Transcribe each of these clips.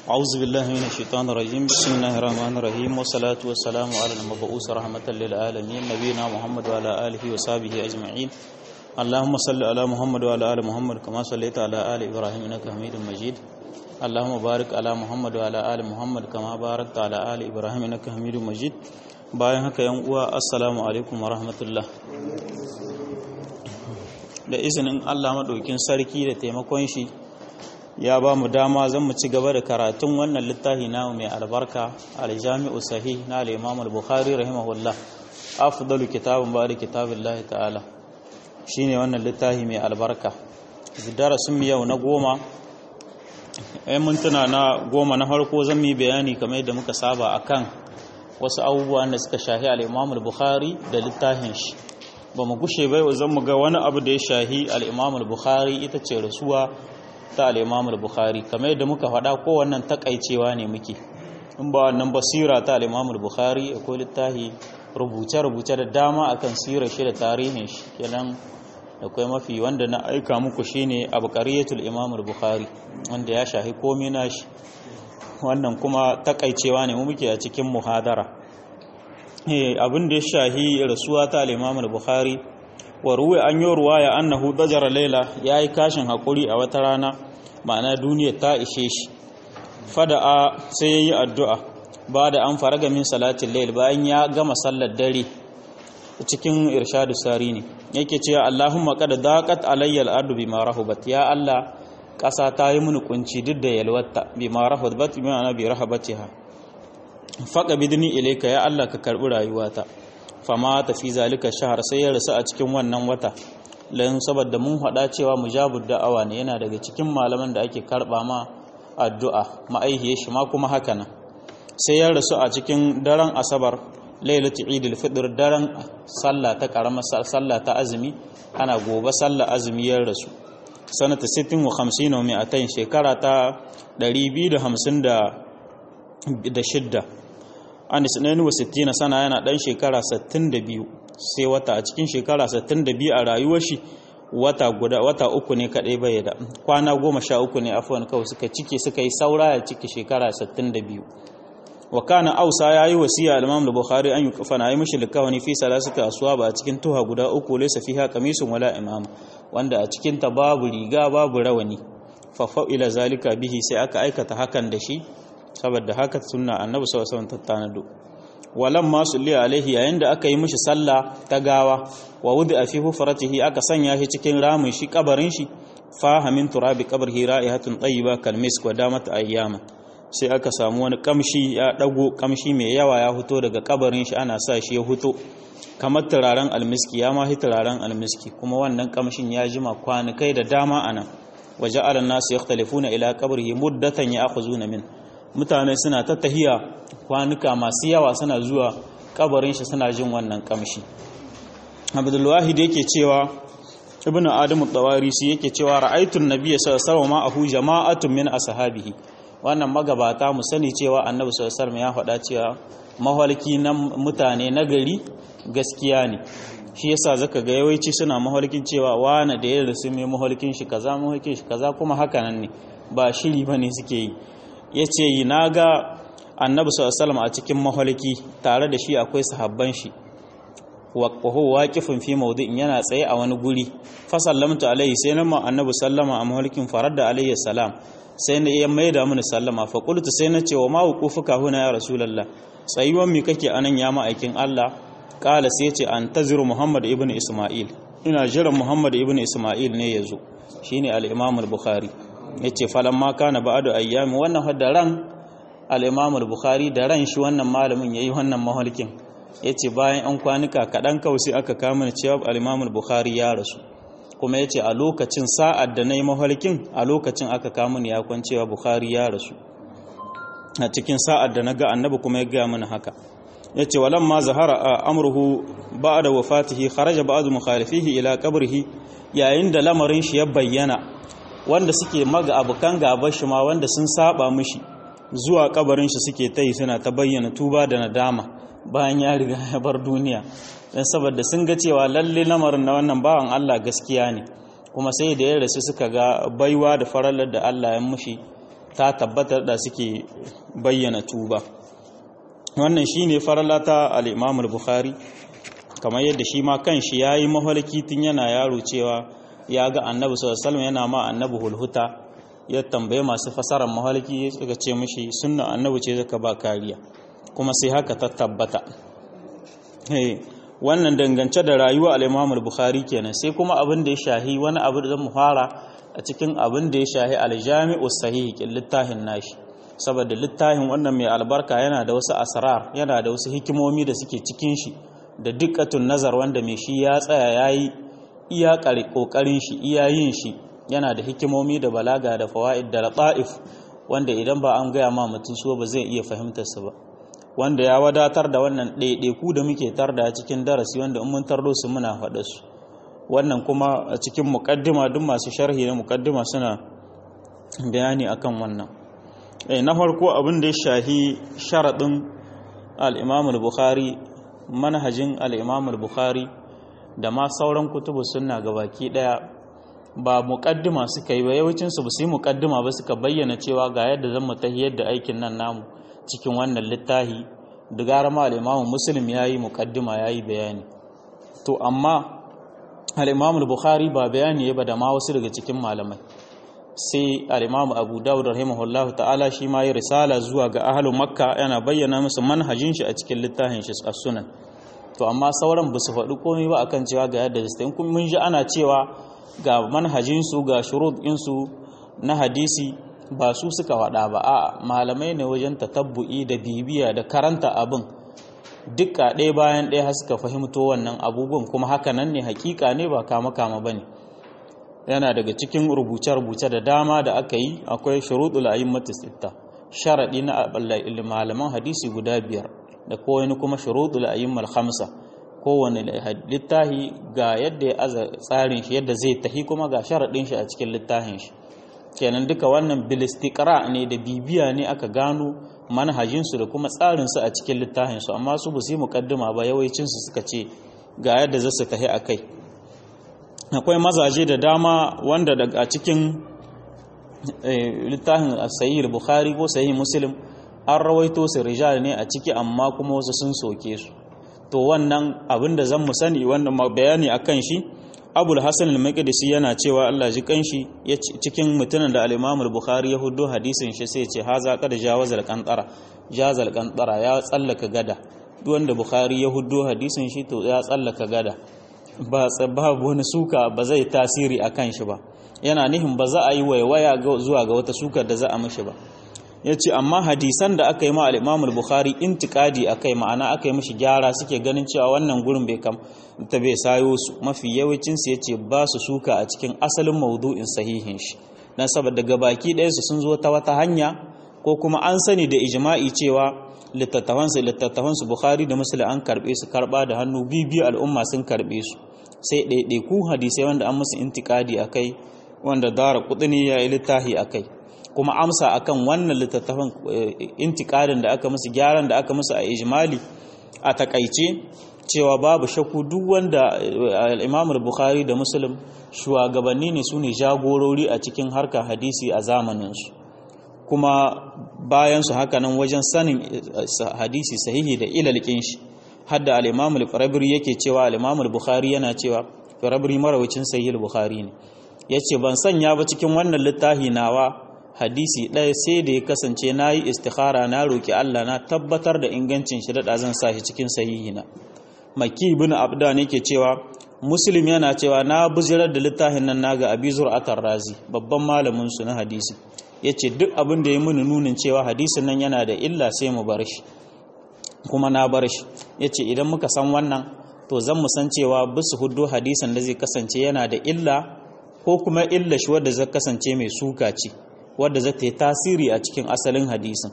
أعوذ بالله من الشيطان الرجيم بسم الله الرحمن الرحيم والصلاة والسلام على المبعوث رحمة للعالمين نبينا محمد وعلى آله وصحبه أجمعين اللهم صل على محمد وعلى آل محمد كما صليت على آل إبراهيم إنك حميد مجيد اللهم بارك على محمد وعلى آل محمد كما باركت على آل إبراهيم إنك حميد مجيد bayan haka yan uwa assalamu alaikum wa rahmatullah da izinin Allah maɗaukin sarki da taimakon shi ya ba mu dama zan mu ci gaba da karatun wannan littafi na mai albarka aljami'u sahih na al-imam al-bukhari rahimahullah afdalu kitabun ba da kitabillahi ta'ala shine wannan littafi mai albarka darasin mu yau na goma ai mintuna na goma na farko zan yi bayani kamar yadda muka saba akan wasu abubuwan da suka shahi al-imam al-bukhari da littafin shi ba mu gushe bai zan mu ga wani abu da ya shahi al-imam al-bukhari ita ce rasuwa ta al-imam al-bukhari kamar yadda muka faɗa ko wannan takaicewa ne muke in ba wannan basira ta al-imam al-bukhari akwai littafi rubuce-rubuce da dama akan sirar shi da tarihin shi kenan akwai mafi wanda na aika muku shine abqariyatul imam al-bukhari wanda ya shahi komai nashi wannan kuma takaicewa ne mu muke a cikin muhadara abin da ya shahi rasuwa ta al-imam al-bukhari wa ruwa an yi ruwaya annahu dajara laila yayi kashin hakuri a wata rana ma'ana duniya ta ishe shi fada'a sai yayi addu'a ba da an faraga min salatin layl bayan ya gama sallar dare cikin irshadu sari ne yake cewa Allahumma qad daqat alayya al-ardu bima rahabat ya Allah ƙasa ta yi mini kunci duk da yalwata bima rahabat bima bi rahabatiha faqa bidni ilayka ya Allah ka karbi rayuwata fama ta fi zalika shahar sai ya rasu a cikin wannan wata lan saboda mun hada cewa mujabud da'awa ne yana daga cikin malaman da ake karba ma addu'a ma'aihiye shi ma kuma haka nan sai ya rasu a cikin daren asabar lailatul idil fitr daren sallah ta karamar sallah ta azumi ana gobe sallah azumi ya rasu sanata 60 wa 50 wa 200 shekara ta 256 an isnani wa 60 sana yana dan shekara 62 sai wata a cikin shekara 62 a rayuwar shi wata guda wata uku ne kadai bai da kwana 13 ne afwan kawai suka cike suka yi saura ya cike shekara 62 wa kana ausa yayi wasiya al-imam al-bukhari an yuqfa na yi mishi likawani fi salasati aswaba a cikin tuha guda uku laysa fiha qamisun wala imam wanda a cikin ta babu riga babu rawani fa ila zalika bihi sai aka aikata hakan da shi saboda haka sunna annabi sallallahu alaihi wasallam tattanado walam ma sulli alaihi yayin da aka yi mishi sallah ta gawa wa wudi a fi hufratihi aka sanya shi cikin ramin shi kabarin shi fahamin turabi qabrihi ra'ihatun tayyiba kal misk wa damat ayyama sai aka samu wani kamshi ya dago kamshi mai yawa ya fito daga kabarin shi ana sa shi ya fito kamar turaren almiski ya ma turaren almiski kuma wannan kamshin ya jima kwanukai da dama anan waje alan nasu yakhtalifuna ila qabrihi muddatan ya'khuzuna min mutane suna ta tahiya kwanuka masu yawa suna zuwa kabarin shi suna jin wannan kamshi abdulwahid yake cewa ibn adamu tawarisi yake cewa ra'aytun nabiyya sallallahu alaihi wasallam ma'ahu jama'atun min ashabihi wannan magabata mu sani cewa annabi sallallahu alaihi ya faɗa cewa mahalki na mutane na gari gaskiya ne shi yasa zaka ga yawanci suna mahalkin cewa wani da ya rasu mai mahalkin shi kaza mahalkin shi kaza kuma haka nan ne ba shiri bane suke yi yace yi naga annabi sallallahu a cikin mahalki tare da shi akwai sahabban shi wa huwa waqifun fi mawdi'in yana tsaye a wani guri fa sallamtu alaihi sai nan annabi sallama a mahalkin faradda alaihi salam sai na iya maida mini sallama fa qultu sai na ce wa ma wuqufuka huna ya rasulullah tsayuwan mi kake anan ya ma'aikin Allah kala sai ce antaziru muhammad ibn isma'il ina jiran muhammad ibn isma'il ne yazo shine al-imam al-bukhari yace falamma kana ba'du ayyami wannan hadda ran al-imam al-bukhari da ran shi wannan malamin yayi wannan mahalkin yace bayan an kwanuka kadan kawai aka kama cewa al-imam al-bukhari ya rasu kuma ya ce a lokacin sa'ad da na yi mahalkin a lokacin aka kamun ya kwancewa Bukhari ya rasu a cikin sa'ad da na ga annabi kuma ya gaya mana haka ya ce walan ma zahara a amurhu ba da wafatihi kharaja ba'adu mukhalifihi ila qabrihi yayin da lamarin shi ya bayyana wanda suke maga abukan gaban shi ma wanda sun saba mishi zuwa kabarin shi suke tayi suna ta bayyana tuba da nadama bayan ya riga ya bar duniya don saboda sun ga cewa lalle lamarin na wannan bawan Allah gaskiya ne kuma sai da ya rasu suka ga baiwa da faralar da Allah ya mushi ta tabbatar da suke bayyana tuba wannan shine farlata al-Imam al-Bukhari kamar yadda shi ma kanshi yayi mahalki tun yana yaro cewa ya ga Annabi sallallahu alaihi wasallam yana ma Annabi hulhuta ya tambaye masu fasarar mahalki suka ce mishi sunna Annabi ce zaka ba kariya kuma sai haka ta tabbata wannan dangance da rayuwa al-Imam al-Bukhari kenan sai kuma abin da ya shahi wani abu da mu fara a cikin abin da ya shahi al-Jami'u Sahih kin littafin nashi saboda littafin wannan mai albarka yana da wasu asrar yana da wasu hikimomi da suke cikin shi da dikkatun nazar wanda mai shi ya tsaya yayi iya kokarin shi iya yin shi yana da hikimomi da balaga da fawaid da lata'if wanda idan ba an gaya ma mutum so ba zai iya fahimtar su ba wanda ya wadatar da wannan ɗaiɗaiku da muke tarda cikin darasi wanda in mun tardo su muna faɗa su wannan kuma a cikin muƙaddima duk masu sharhi na muƙaddima suna bayani akan wannan na farko abin da ya shahi sharaɗin al-Imam al-Bukhari manhajin al-Imam al-Bukhari da ma sauran kutubu sunna gabaki daya ba muƙaddima suka yi ba yawancin su ba su yi muƙaddima ba suka bayyana cewa ga yadda zan mu tahiyar da aikin nan namu cikin wannan littafi da gara ma al'imamu muslim ya yi mukaddima ya yi bayani to amma al'imamu bukhari ba bayani ya ba da ma wasu daga cikin malamai sai al'imamu abu dawud rahimahullahu ta'ala shi ma yi risala zuwa ga ahalun makka yana bayyana musu manhajin shi a cikin littafin shi a sunan to amma sauran ba su faɗi komai ba akan cewa ga yadda zai in mun ji ana cewa ga manhajinsu ga shurud ɗinsu na hadisi ba su suka waɗa ba a malamai ne wajen tatabbu'i da bibiya da karanta abin duka ɗaya bayan ɗaya har suka fahimto wannan abubuwan kuma haka nan ne hakika ne ba kama kama ba ne yana daga cikin rubuce-rubuce da dama da aka yi akwai shuruɗul a'immatu sitta sharaɗi na malaman hadisi guda biyar da kowane kuma shuruɗul a'immal khamsa kowane littafi ga yadda ya aza tsarin shi yadda zai tahi kuma ga sharaɗin shi a cikin littafin shi kenan duka wannan bilistikra ne da bibiya ne aka gano manhajinsu da kuma tsarinsu a cikin littafinsu amma su ba su yi mukaddima ba yawancinsu suka ce ga yadda za su tafi a kai akwai mazaje da dama wanda daga cikin littafin sahih bukhari ko sahih muslim an rawaito su rijal ne a ciki amma kuma wasu sun soke su to wannan abin da zan mu sani wannan bayani akan shi abul hasan al-maqdisi yana cewa Allah ji kanshi cikin mutumin da al-imam al-bukhari ya hudo hadisin shi sai ya ce haza qad jawaza al-qantara jaza al-qantara ya tsallaka gada duk wanda bukhari ya hudo hadisin shi to ya tsallaka gada ba babu wani suka ba zai tasiri akan shi ba yana nihin ba za a yi waiwaya zuwa ga wata sukar da za a mishi ba ya ce amma hadisan da aka yi ma al-imam al-bukhari intikadi akai ma'ana aka yi mishi gyara suke ganin cewa wannan gurin bai kam ta bai sayo su mafi yawancin su yace ba su suka a cikin asalin maudu'in sahihin shi dan saboda gabaki ɗayan su sun zo ta wata hanya ko kuma an sani da ijma'i cewa littattafan su littattafan su bukhari da muslim an karbe su karba da hannu bibi al'umma sun karbe su sai ɗaiɗaiku hadisai wanda an musu intikadi akai wanda dara kudini ya yi littafi akai kuma amsa akan wannan littattafan intikadin da aka musu gyaran da aka musu a ijmali a takaice cewa babu shakku duk wanda al-Imam bukhari da Muslim shugabanni ne sune jagorori a cikin harkar hadisi a zamanin su kuma bayan su haka nan wajen sanin hadisi sahihi da ilalkin shi hadda al-Imam al-Farabri yake cewa al-Imam bukhari yana cewa Farabri marawacin sahih al-Bukhari ne yace ban sanya ba cikin wannan littafi nawa hadisi ɗaya sai da ya kasance na yi istikhara na roƙi Allah na tabbatar da ingancin shi daɗa zan sa shi cikin sahihina maki ibn abda ne ke cewa muslim yana cewa na buzirar da littafin nan naga abi zur'atar razi babban malamin su na hadisi yace duk abin da ya muni nunin cewa hadisin nan yana da illa sai mu bar shi kuma na bar shi yace idan muka san wannan to zan mu san cewa bisu huddo hadisin da zai kasance yana da illa ko kuma illa shi wadda zai kasance mai suka ce wadda za ta yi tasiri a cikin asalin hadisin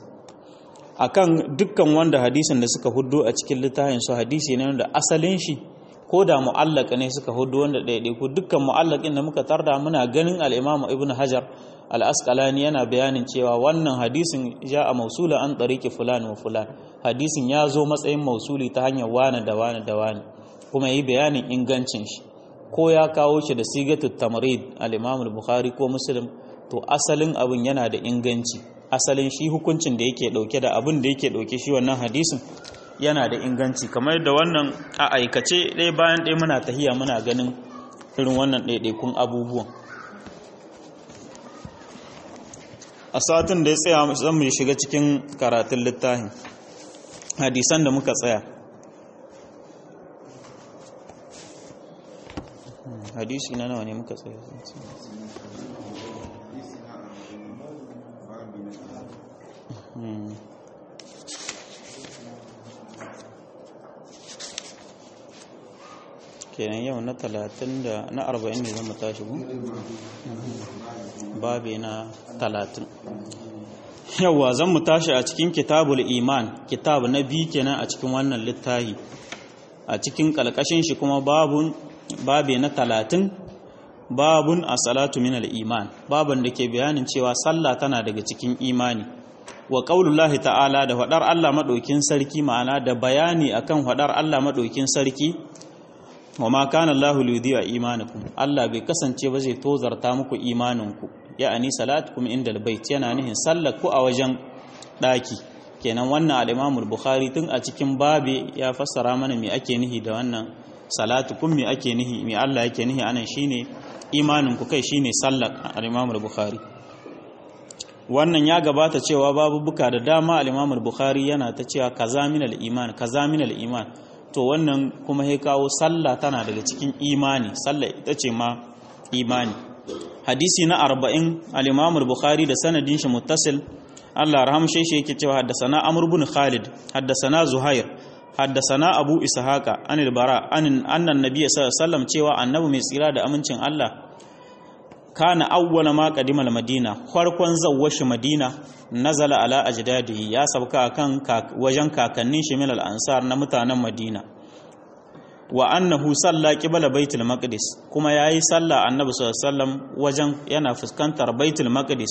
akan dukkan wanda hadisin da suka hudu a cikin littafin su hadisi ne wanda asalin shi ko da mu'allaka ne suka hudu wanda ɗaiɗai ko dukkan mu'allakin da muka tarda muna ganin al-Imam Ibn Hajar al-Asqalani yana bayanin cewa wannan hadisin ja a mausula an tsariki fulan wa fulan hadisin ya zo matsayin mausuli ta hanyar wane da wane da wane kuma yi bayanin ingancin shi ko ya kawo shi da sigatut tamrid al-Imam al-Bukhari ko Muslim to asalin abin yana da inganci asalin shi hukuncin da yake dauke da abin da yake dauke shi wannan hadisin yana da inganci kamar da wannan a aikace ɗaya bayan ɗaya muna tahiya muna ganin irin wannan ɗaiɗaikun abubuwan a satin da ya tsaya zan mu shiga cikin karatun littafin hadisan da muka tsaya hadisi na nawa ne muka tsaya kenan yau na talatin da na arba'in ne zama tashi bu babe na talatin yauwa zan mu tashi a cikin kitabul iman kitab na biyu kenan a cikin wannan littahi a cikin kalkashin shi kuma babun babe na talatin babun a salatu min iman babun da ke bayanin cewa sallah tana daga cikin imani wa qaulullahi ta'ala da faɗar Allah maɗaukin sarki ma'ana da bayani akan faɗar Allah maɗaukin sarki wa ma kana Allahu liyudhi'a imanakum Allah bai kasance ba zai tozarta muku imaninku ya'ani salatukum inda albayt yana nihin sallar ku a wajen daki kenan wannan al-Imam al-Bukhari tun a cikin babe ya fassara mana me ake nihi da wannan salatukum me ake nihi me Allah yake nihi anan shine imanin ku kai shine sallar al-Imam al-Bukhari wannan ya gabata cewa babu buka da dama al-Imam al-Bukhari yana ta cewa kaza min al-iman kaza min al-iman to wannan kuma ya kawo sallah tana daga cikin imani sallah ita ce ma imani hadisi na arba'in al-imam bukhari da sanadin shi muttasil Allah rahamshe shi yake cewa haddasana amr ibn khalid haddasana zuhair haddasana abu ishaqa anil bara anin annan nabiy sallallahu alaihi wasallam cewa annabi mai tsira da amincin Allah kana awwala ma qadima al-madina farkon zawwashi madina nazala ala ajdadihi ya sabka kan wajen kakannin shi min al-ansar na mutanen madina wa annahu salla qibla baitul maqdis kuma yayi sallah annabi sallallahu alaihi wasallam wajen yana fuskantar baitul maqdis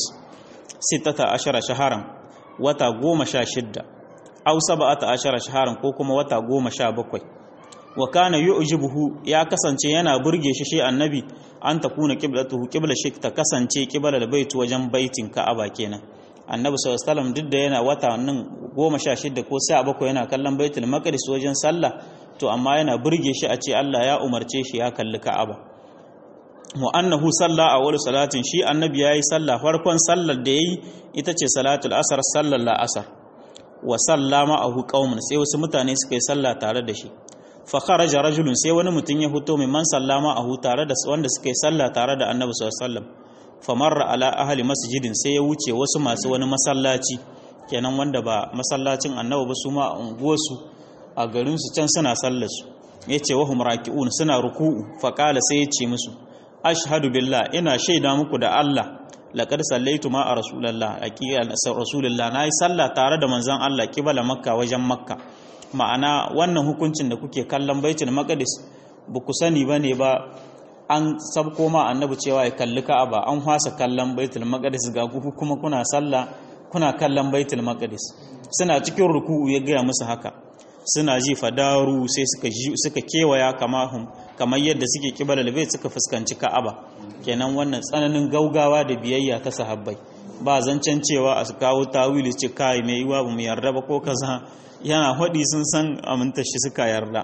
16 shaharan wata 16 aw 17 shaharan ko kuma wata 17 wa kana yu'jibuhu ya kasance yana burge shi shi annabi an takuna qiblatuhu qibla shi ta kasance qibla da baitu wajen baitin ka'aba kenan annabi sallallahu alaihi wasallam duk da yana wata nan 16 ko 17 yana kallon baitul maqdis wajen sallah to amma yana burge shi a ce Allah ya umarce shi ya kalli Ka'aba wa annahu salla a wani salatin shi annabi yayi sallah farkon sallar da yayi ita ce salatul asar sallar la'asar wa sallama ahu qaumun sai wasu mutane suka yi sallah tare da shi fa kharaja rajulun sai wani mutum ya fito mai man sallama ahu tare da wanda suka yi sallah tare da annabi sallallahu alaihi wasallam fa marra ala ahli masjidin sai ya wuce wasu masu wani masallaci kenan wanda ba masallacin annabi ba su ma a unguwarsu a garinsu can suna sallarsu ya ce wahum raki'un suna ruku'u faƙala sai ya ce musu ashhadu billah ina shaida muku da Allah laqad sallaitu ma a rasulallah rasulullah nayi sallah tare da manzon Allah kibala makka wajen makka ma'ana wannan hukuncin da kuke kallon baitul maqdis ba ku sani bane ba an sabko ma annabi cewa ya kalli ka'aba an hwasa kallon baitul maqdis ga ku kuma kuna sallah kuna kallon baitul maqdis suna cikin ruku'u ya gaya musu haka suna ji fadaru sai suka suka kewaya kamahum kamar yadda suke kibala bai suka fuskanci Ka'aba kenan wannan tsananin gaugawa da biyayya ta sahabbai ba zancen cewa a kawo tawili ce kai mai yiwa ba mu yarda ba ko kaza yana hadi sun san aminta shi suka yarda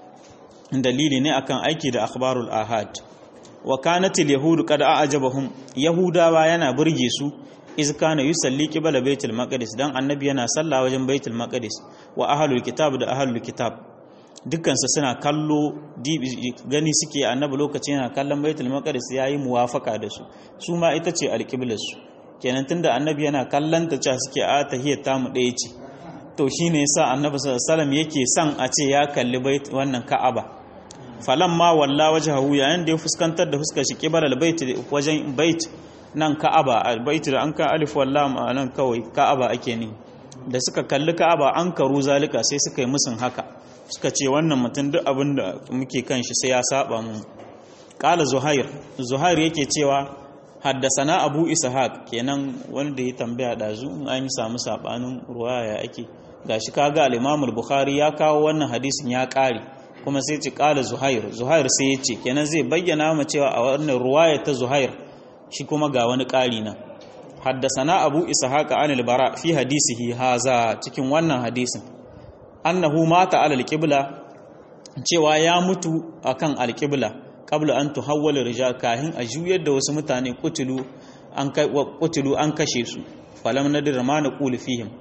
dalili ne akan aiki da akhbarul ahad wa kanatil yahudu qad a'jabahum yahudawa yana burge su iz kana yusalli qibla baitul maqdis dan annabi yana sallah wajen baitul maqdis wa ahlul kitab da ahlul kitab dukkan su suna kallo gani suke annabi lokacin yana kallon baitul maqdis yayi muwafaka da su su ma ita ce alqiblar su kenan tunda annabi yana kallon ta cewa suke a tahiyar tamu ɗaya ce to shine yasa annabi sallallahu alaihi wasallam yake son a ce ya kalli bait wannan ka'aba falamma walla wajhahu yayin da ya fuskantar da fuskar shi qibla bait wajen bait nan ka'aba albaitu da an ka alif wallam a nan kawai ka'aba ake ne da suka kalli ka'aba an karu zalika sai suka yi musun haka suka ce wannan mutum duk abin da muke kan shi sai ya saba mu qala zuhair zuhair yake cewa haddasana abu ishaq kenan wanda ya tambaya dazu in an yi samu sabanin ruwaya ake gashi kaga al-imam al-bukhari ya kawo wannan hadisin ya kare kuma sai ce qala zuhair zuhair sai ya ce kenan zai bayyana mu cewa a wannan ruwaya ta zuhair shi kuma ga wani ƙari nan haddasana abu ishaq an al-bara fi hadisihi haza cikin wannan hadisin annahu mata ala al-qibla cewa ya mutu akan al-qibla qabla an tuhawwala rijal kahin a juyar da wasu mutane kutulu an kai kutulu an kashe su falam nadir ma naqulu fihim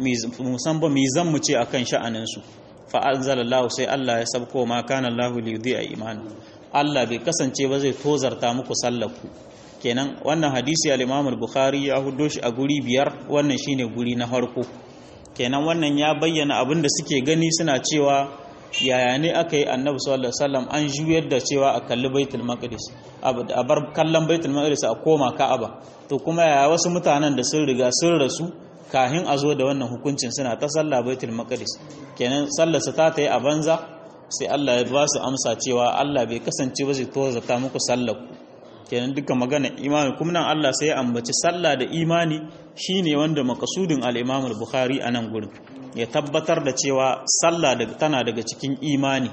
musan ba mi zan mu ce akan sha'anin su fa anzalallahu sai Allah ya sabko ma kana Allahu li yudhi'a imanu Allah bai kasance ba zai tozarta muku sallaku kenan wannan hadisi al-Imam al-Bukhari ya hudo shi a guri biyar wannan shine guri na farko kenan wannan ya bayyana abin da suke gani suna cewa yaya ne aka yi annabi sallallahu alaihi wasallam an juyar da cewa a kalli baitul maqdis a bar kallon baitul maqdis a koma ka'aba to kuma yaya wasu mutanen da sun riga sun rasu kahin a zo da wannan hukuncin suna ta sallah baitul maqdis kenan sallar su ta ta yi a banza sai Allah ya ba su amsa cewa Allah bai kasance ba zai tozata muku sallar ku kenan duka magana imani kuma nan Allah sai ya ambaci sallah da imani shine wanda makasudin al-Imam al-Bukhari a nan gurin ya tabbatar da cewa sallah tana daga cikin imani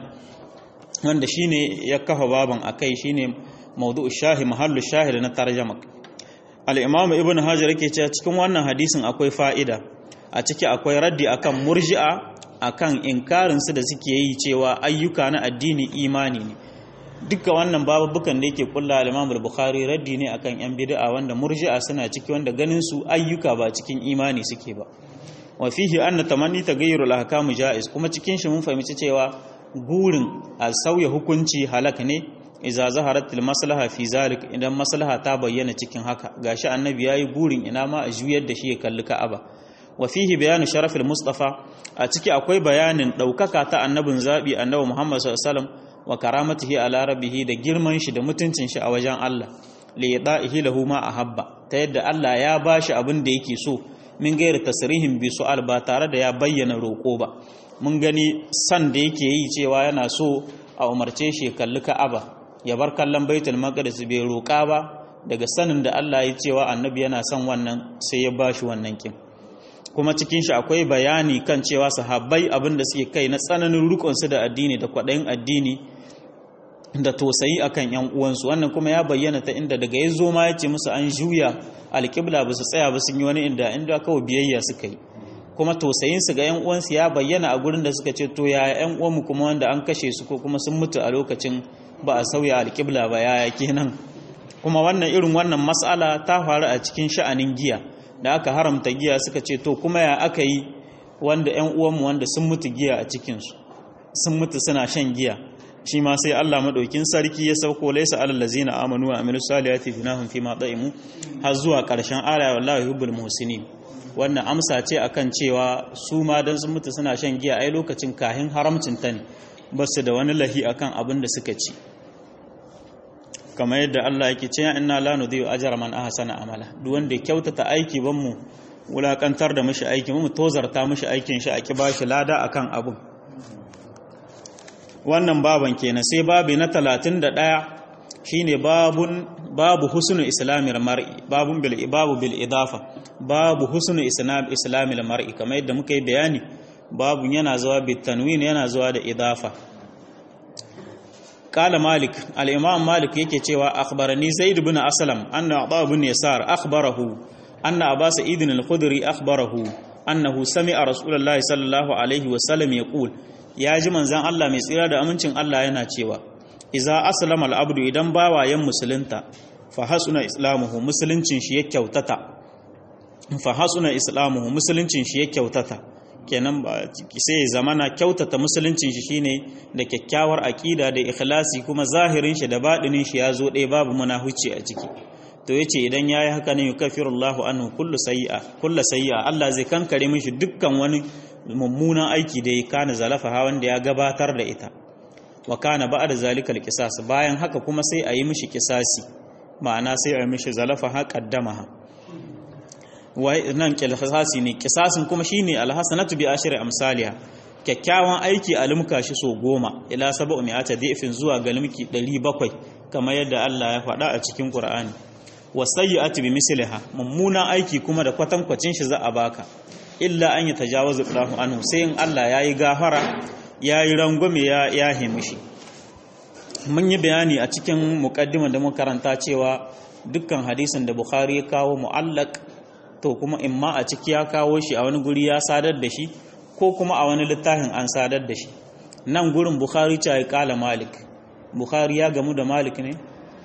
wanda shine ya kafa baban akai shine mawdu'u shahi mahallu shahid na tarjama al-imam ibn hajar yake cewa cikin wannan hadisin akwai fa'ida a ciki akwai raddi akan murji'a akan inkarin su da suke yi cewa ayyuka na addini imani ne duka wannan babubukan da yake kulla al-imam al-bukhari raddi ne akan yan bid'a wanda murji'a suna ciki wanda ganin su ayyuka ba cikin imani suke ba wa fihi anna tamanni taghayyur al-ahkam jaiz kuma cikin shi mun fahimci cewa gurin a sauya hukunci halak ne idza zaharat al-maslaha fi zalik idan maslaha ta bayyana cikin haka gashi annabi yayi gurin ina ma a juyar da shi ya kalli ka'aba wa fihi bayanu sharaf al-mustafa a ciki akwai bayanin daukaka ta annabin zabi annabi Muhammad sallallahu alaihi wasallam wa karamatihi ala rabbihi da girman shi da mutuncin shi a wajen Allah li yada'ihi lahu ma ahabba ta yadda Allah ya bashi abin da yake so min gairi tasrihin bi su'al ba tare da ya bayyana roƙo ba mun gani san da yake yi cewa yana so a umarce shi kalli Ka'aba ya bar kallon Baitul Maqdis bai roƙa ba daga sanin da Allah ya cewa annabi yana son wannan sai ya bashi wannan kin kuma cikin shi akwai bayani kan cewa sahabbai abin da suke kai na tsananin rukunsu da addini da kwaɗayin addini da tosayi akan yan uwansu wannan kuma ya bayyana ta inda daga ya zo ma ya ce musu an juya alƙibla ba su tsaya ba sun yi wani inda inda kawai biyayya suka yi kuma tosayin su ga yan uwansu ya bayyana a gurin da suka ce to ya yan uwanmu kuma wanda an kashe su ko kuma sun mutu a lokacin ba a sauya alƙibla ba yaya kenan kuma wannan irin wannan mas'ala ta faru a cikin sha'anin giya da aka haramta giya suka ce to kuma ya aka yi wanda yan uwanmu wanda sun mutu giya a cikinsu sun mutu suna shan giya shi ma sai Allah madaukin sarki ya sauko laisa alal ladzina amanu wa amilus salihati junahum fi ma da'imu har zuwa karshen aya wallahi yuhibbul muhsinin wannan amsa ce akan cewa su ma dan sun mutu suna shan giya ai lokacin kahin haramcin ta ne basu da wani lahi akan abin da suka ci kamar yadda Allah yake cewa inna la nudhi'u ajra man ahsana amala duk wanda ya kyautata aiki ban mu wulakantar da mishi aiki mu tozarta mishi aikin shi a ki bashi lada akan abun wannan baban kenan sai babi na 31 shine babun babu husnu islamil mar'i babun bil babu bil idafa babu husnu islam islamil mar'i kamar yadda muka yi bayani babun yana zuwa bit tanwin yana zuwa da idafa قال مالك الإمام مالك yake cewa akhbarani zaid ibn aslam anna aba ibn yasar akhbarahu anna aba sa'id al-khudri akhbarahu annahu sami'a rasulullahi sallallahu alaihi wa sallam yaqul ya ji manzon Allah mai tsira da amincin Allah yana cewa iza aslama al-abdu idan bawayen musulunta fa hasuna islamuhu musuluncin shi ya kyautata fa hasuna islamuhu musuluncin shi ya kyautata kenan ba sai ya zamana kyautata musuluncin shi shine da kyakkyawar aƙida da ikhlasi kuma zahirin shi da baɗinin shi ya zo ɗaya babu munafici a ciki to yace idan yayi haka ne yukafirullahu anhu kullu sayyi'a kullu sayyi'a Allah zai kankare mishi dukkan wani mummunan aiki da ya kana zalafa ha wanda ya gabatar da ita wa kana ba'da zalika alqisas bayan haka kuma sai a yi mishi kisasi ma'ana sai a yi mishi zalafa ha qaddamaha nan kisasi ne kisasin kuma shine alhasanatu bi ashri amsalha kyakkyawan aiki a limka shi so goma ila sab'u mi'ata difin zuwa ga limki 700 kamar yadda Allah ya faɗa a cikin Qur'ani wasayyi'atu bi misliha mummuna aiki kuma da kwatankwacin shi za a baka illa an yatajawazu Allahu anhu sai in Allah yayi gafara yayi rangwame ya yahe mishi mun yi bayani a cikin muqaddimar da muka karanta cewa dukkan hadisin da Bukhari ya kawo mu'allaq to kuma imma a ciki ya kawo shi a wani guri ya sadar da shi ko kuma a wani littafin an sadar da shi nan gurin bukhari ta kala malik bukhari ya gamu da malik ne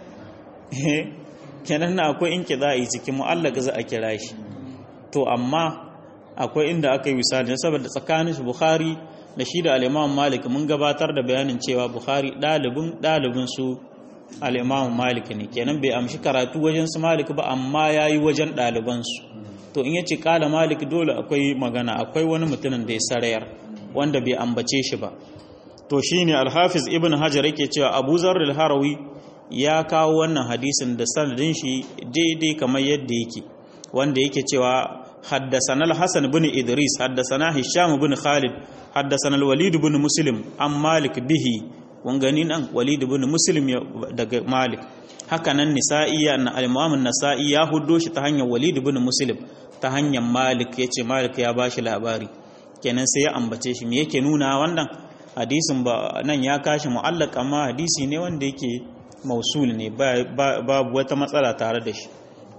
kenan na akwai in kida'i cikin mu'allaka za a kira shi to amma akwai inda aka yi misali saboda tsakanin shi bukhari da shi da al'imam malik mun gabatar da bayanin cewa bukhari ɗalibin ɗalibin su al'imam malik ne kenan bai amshi karatu wajen su malik ba amma ya yi wajen ɗalibansu to in yace kala malik dole akwai magana akwai wani mutumin da ya sarayar wanda bai ambace shi ba to shine alhafiz ibn hajar yake cewa abu zarril harawi ya kawo wannan hadisin da sanadin shi daidai kamar yadda yake wanda yake cewa حدثنا الحسن بن إدريس حدثنا هشام بن خالد حدثنا الوليد بن مسلم عن مالك به wangani nan walid ibn muslim daga malik haka nan nisa'i na al-imam an-nasa'i ya huddo shi ta hanyar walid ibn muslim ta hanyar malik yace malik ya bashi labari kenan sai ya ambace shi me yake nuna wannan hadisin ba nan ya kashi mu'allaq amma hadisi ne wanda yake mausul ne babu wata matsala tare da shi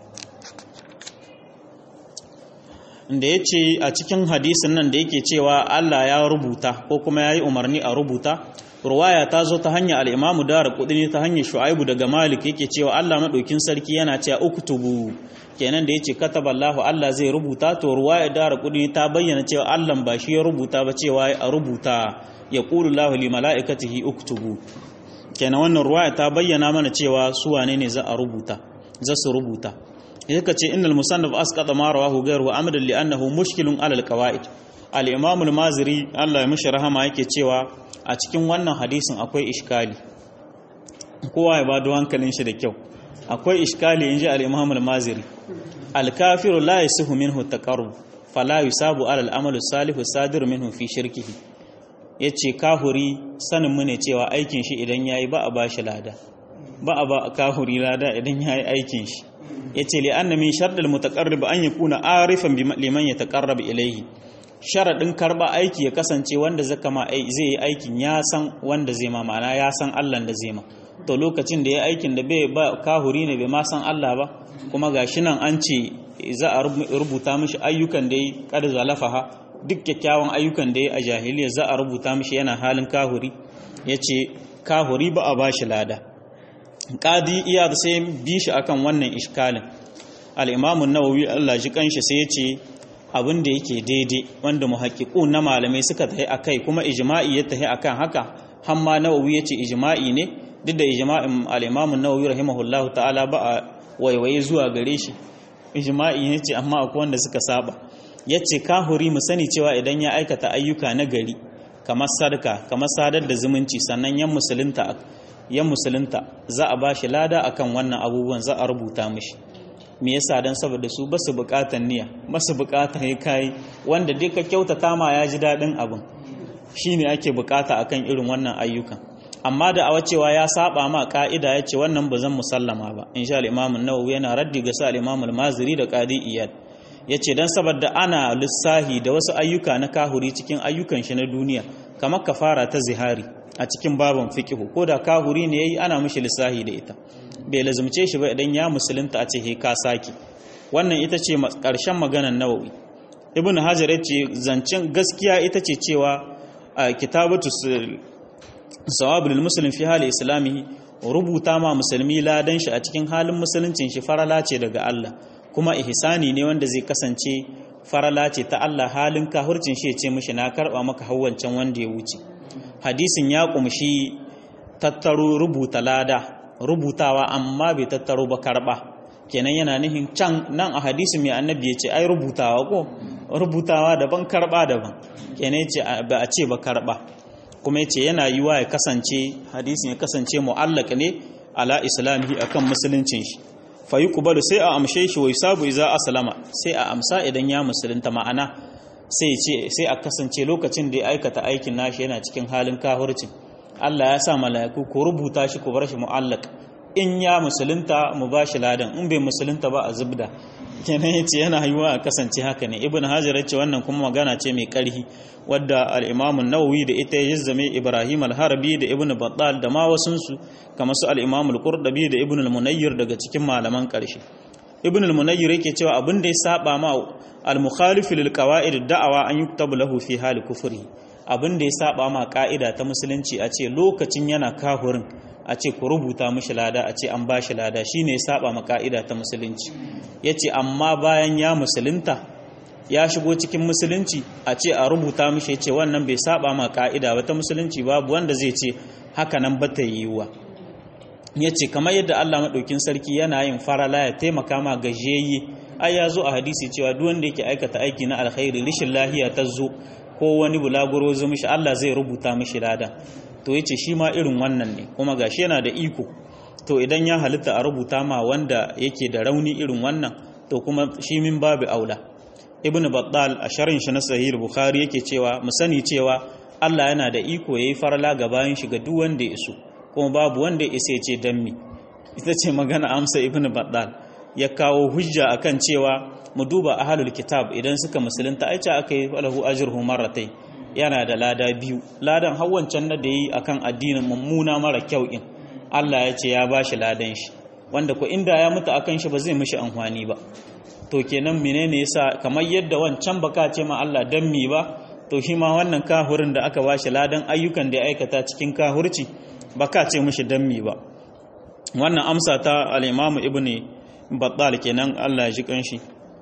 da ya ce a cikin hadisin nan da yake cewa Allah ya rubuta ko kuma ya yi umarni a rubuta ruwaya ta zo ta hanyar al'imamu da kudini ta hanyar shu'aibu daga malik yake cewa Allah maɗaukin sarki yana cewa uktubu kenan da ya ce kataballahu Allah zai rubuta to ruwaya da kudini ta bayyana cewa Allah ba shi ya rubuta ba cewa a rubuta ya ƙulu lahu li mala'ikatihi uktubu kenan wannan ruwaya ta bayyana mana cewa su wane ne za a rubuta za su rubuta yaka ce innal musannaf asqata ma rawahu ghayruhu amadan li annahu mushkilun ala alqawaid al-imam al-maziri Allah ya mishi rahama yake cewa a cikin wannan hadisin akwai iskali kowa ya bado hankalin shi da kyau akwai iskali inji al-imam al-maziri al-kafiru la yasihu minhu taqarrub fala yusabu ala al-amal as-salih as-sadir minhu fi shirkihi yace kafuri sanin mu ne cewa aikin shi idan yayi ba a bashi lada ba a ba kafuri lada idan yayi aikin shi yace li anna min shartil mutaqarrib an yakuna arifan liman yataqarrab ilayhi sharadin karba aiki ya kasance wanda zaka ma zai yi aikin ya san wanda zai ma ma'ana ya san Allah da zai ma to lokacin da ya aikin da bai ba kahuri ne bai ma san Allah ba kuma gashi nan an ce za a rubuta mishi ayyukan da yi kada zalafaha duk kyakkyawan ayyukan da yi a jahiliya za a rubuta mishi yana halin kahuri yace kahuri ba a bashi lada qadi iya da sai bi shi akan wannan iskalin al-imam an-nawawi Allah ji kanshi sai ya ce abin da yake daidai wanda muhaqqiqun na malamai suka tahi akai kuma ijma'i ya tahi akan haka hamma nawawi yace ijma'i ne duk da ijma'in al-imam an-nawawi rahimahullahu ta'ala ba a waiwaye zuwa gare shi ijma'i ne ce amma akwai wanda suka saba yace kahuri mu sani cewa idan ya aikata ayyuka na gari kamar sadaka kamar sadar da zumunci sannan yan musulunta yan musulunta za a bashi lada akan wannan abubuwan za a rubuta mishi me yasa dan saboda su ba su bukatan niyya ba su bukatan yi kai wanda dai ka kyautata ma ya ji dadin abin shine ake bukata akan irin wannan ayyukan amma da awa cewa ya saba ma ka'ida ya ce wannan ba zan musallama ba insha al-imam an-nawawi yana raddi ga sa al-imam al-maziri da qadi iyad yace dan saboda ana lissahi da wasu ayyuka na kahuri cikin ayyukan shi na duniya kamar kafara ta zihari a cikin babin fiqhu ko da kahuri ne yayi ana mishi lissahi da ita bai lazumce shi ba idan ya musulunta a ce he ka saki wannan ita ce karshen maganar nawawi ibn hajar yace zancen gaskiya ita ce cewa a kitabatu sawabul muslim fi hali islamihi rubuta ma musulmi ladan shi a cikin halin musuluncin shi farala ce daga Allah kuma ihsani ne wanda zai kasance farala ce ta Allah halin kahurcin shi ya ce mishi na karba maka hawwancan wanda ya wuce hadisin ya kumshi tattaro rubuta lada rubutawa amma bai tattaro ba karba kenan yana nihin can nan a hadisin mai annabi ya ce ai rubutawa ko rubutawa daban karba daban kenan ya ce ba a ce ba karba kuma ya ce yana yiwa ya kasance hadisin ya kasance mu'allaq ne ala islamihi akan musuluncin shi fa yuqbalu sai a amshe shi wai sabu iza aslama sai a amsa idan ya musulunta ma'ana sai ce sai a kasance lokacin da ya aikata aikin nashi yana cikin halin kahurcin Allah ya sa mala'iku ku rubuta shi ku bar shi mu'allaq in ya musulunta mu ba shi ladan in bai musulunta ba a zubda kenan yace yana yiwa a kasance haka ne ibn hajar yace wannan kuma magana ce mai karhi wadda al-imam an-nawawi da ita ya zame ibrahim al-harbi da ibn battal da ma wasun su kamar su al-imam al-qurdabi da ibn al-munayyir daga cikin malaman karshe ibn al-munayyir yake cewa abin da ya saba ma al-mukhalif lil qawaid da'awa an yuktabu lahu fi hali kufri abin da ya saba ma ka'ida ta musulunci a ce lokacin yana kahurin a ce ku rubuta mishi lada a ce an bashi lada shine ya saba ma ka'ida ta musulunci yace amma bayan ya musulunta ya shigo cikin musulunci a ce a rubuta mishi yace wannan bai saba ma ka'ida ba ta musulunci babu wanda zai ce haka nan ba ta yiwuwa ya ce kamar yadda Allah maɗaukin sarki yana yin farala ya taimaka ma gajiyayye ai ya zo a hadisi cewa duk wanda yake aikata aiki na alkhairi rishin lahiya ta zo ko wani bulaguro zo mishi Allah zai rubuta mishi lada to yace shi ma irin wannan ne kuma gashi yana da iko to idan ya halitta a rubuta ma wanda yake da rauni irin wannan to kuma shi min babu aula ibnu battal a sharin shi na sahih bukhari yake cewa mu sani cewa Allah yana da iko yayi farala ga bayan shi ga duk wanda ya iso kuma babu wanda ya isa ce dan mi ita ce magana amsa ibnu battal ya kawo hujja akan cewa mu duba ahlul kitab idan suka musulunta aicha aka yi falahu ajruhu marratay yana da lada biyu ladan hawancan na da yi akan addinin mummuna mara kyau in Allah ya ce ya bashi ladan shi wanda ko inda ya mutu akan shi ba zai mishi amfani ba to kenan menene yasa kamar yadda wancan baka ce ma Allah dan mi ba to shi ma wannan kahurin da aka bashi ladan ayyukan da ya aikata cikin kahurci baka ce mishi dan mi ba wannan amsa ta al-Imam Ibn Battal kenan Allah ya ji kanshi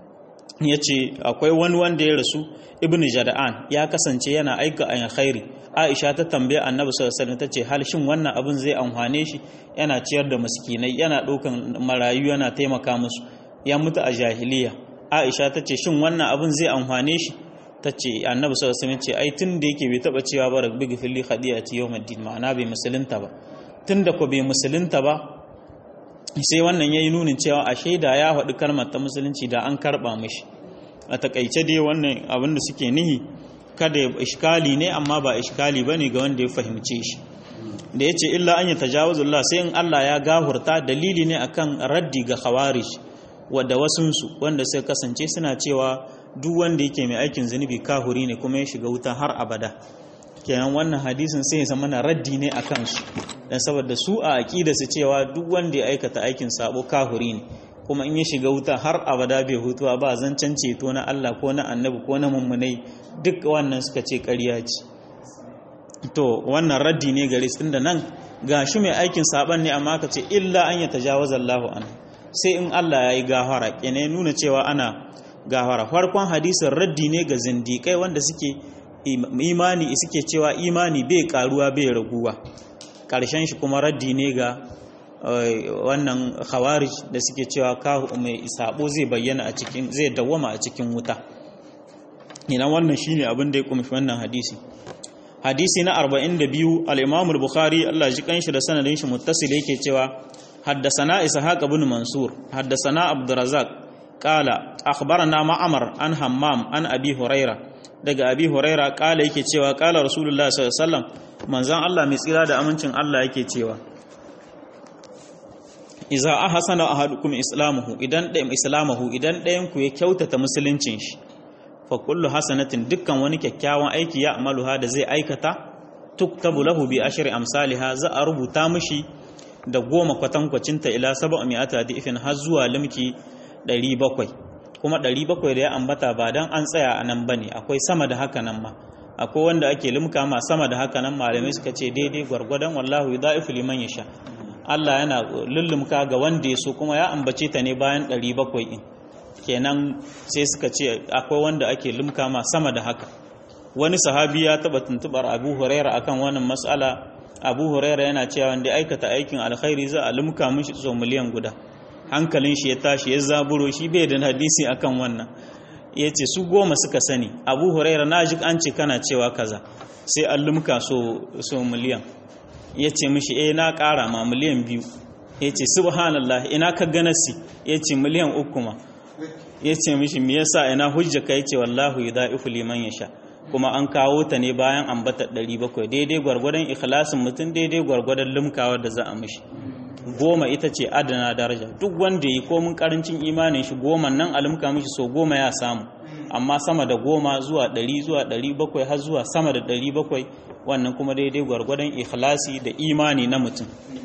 yace akwai wani wanda ya rasu Ibn Jada'an ya kasance yana aika ayin khairi Aisha ta tambaye Annabi sallallahu alaihi wasallam tace hal shin wannan abin zai amfane shi yana ciyar da miskinai yana ɗaukan marayu yana taimaka musu ya mutu a jahiliya Aisha tace shin wannan abin zai amfane shi tace Annabi sallallahu alaihi wasallam ce ai tun da yake bai taba cewa ba rabbi gifli khadiyati yawmiddin ma'ana bai musulunta ba tunda ko bai musulunta ba sai wannan yayi nunin cewa a shaida ya faɗi kalmar ta musulunci da an karba mishi a takaice dai wannan abin da suke nihi kada iskali ne amma ba iskali bane ga wanda ya fahimce shi da yace illa an yatajawazullah sai in Allah ya gahurta dalili ne akan raddi ga khawarij wadda wasunsu wanda sai kasance suna cewa duk wanda yake mai aikin zunubi kahuri ne kuma ya shiga wuta har abada kenan wannan hadisin sai ya zama na raddi ne a kansu dan saboda su a aqida su cewa duk wanda ya aikata aikin sabo kahuri ne kuma in ya shiga wuta har abada bai hutuwa ba zancen ceto na Allah ko na annabi ko na mummunai duk wannan suka ce ƙarya ce to wannan raddi ne gare su tunda nan gashi mai aikin saban ne amma ka ce illa an ya tajawaza Allahu an sai in Allah ya yi gafara kene nuna cewa ana gafara farkon hadisin raddi ne ga zindikai wanda suke imani suke cewa imani bai karuwa bai raguwa karshen shi kuma raddi ne ga wannan khawarij da suke cewa kahu mai sabo zai bayyana a cikin zai dawwama a cikin wuta ina wannan shine abin da ya kumshi wannan hadisi hadisi na 42 al-Imam al-Bukhari Allah ji kanshi da sanadin shi muttasil yake cewa haddathana Ishaq ibn Mansur haddathana Abdurrazzaq qala akhbarana Ma'mar an Hammam an Abi Huraira daga Abi Huraira qala yake cewa qala Rasulullah sallallahu alaihi wasallam manzon Allah mai tsira da amincin Allah yake cewa Iza ahsana ahadukum islamuhu idan ɗayan islamahu idan ɗayan ku ya kyautata musuluncin shi fa kullu hasanatin dukkan wani kyakkyawan aiki ya amaluha da zai aikata tuktabu lahu bi ashri amsalha za a rubuta mishi da goma kwatankwacin ta ila sab'a mi'ata difin har zuwa limki 700 kuma 700 da ya ambata ba dan an tsaya a nan bane akwai sama da haka nan ma akwai wanda ake limka ma sama da haka nan malamai suka ce daidai gwargwadon wallahu yudaifu liman yasha Allah yana lullumka ga wanda ya so kuma ya ambace ta ne bayan 700 din kenan sai suka ce akwai wanda ake limka ma sama da haka wani sahabi ya taba tuntubar abu huraira akan wannan matsala abu huraira yana cewa wanda aikata aikin alkhairi za a limka mishi so miliyan guda hankalin shi ya tashi ya zaburo shi bai da hadisi akan wannan ya ce su goma suka sani abu huraira na ji an ce kana cewa kaza sai an limka so, so miliyan ya ce mishi eh na kara ma miliyan biyu ya ce subhanallah ina ka ganasi ya ce miliyan uku ma ya ce mishi me yasa ina hujja kai ce wallahu yudaifu liman yasha kuma an kawo ta ne bayan ambata 700 daidai gwargwadon ikhlasin mutum daidai gwargwadon limkawa da za a mishi goma ita ce adana daraja duk wanda yi komin karancin imanin shi goma nan a limka mishi so goma ya samu amma sama da goma zuwa 100 zuwa 700 har zuwa sama da 700 wannan kuma daidai gwargwadon ikhlasi da imani na mutum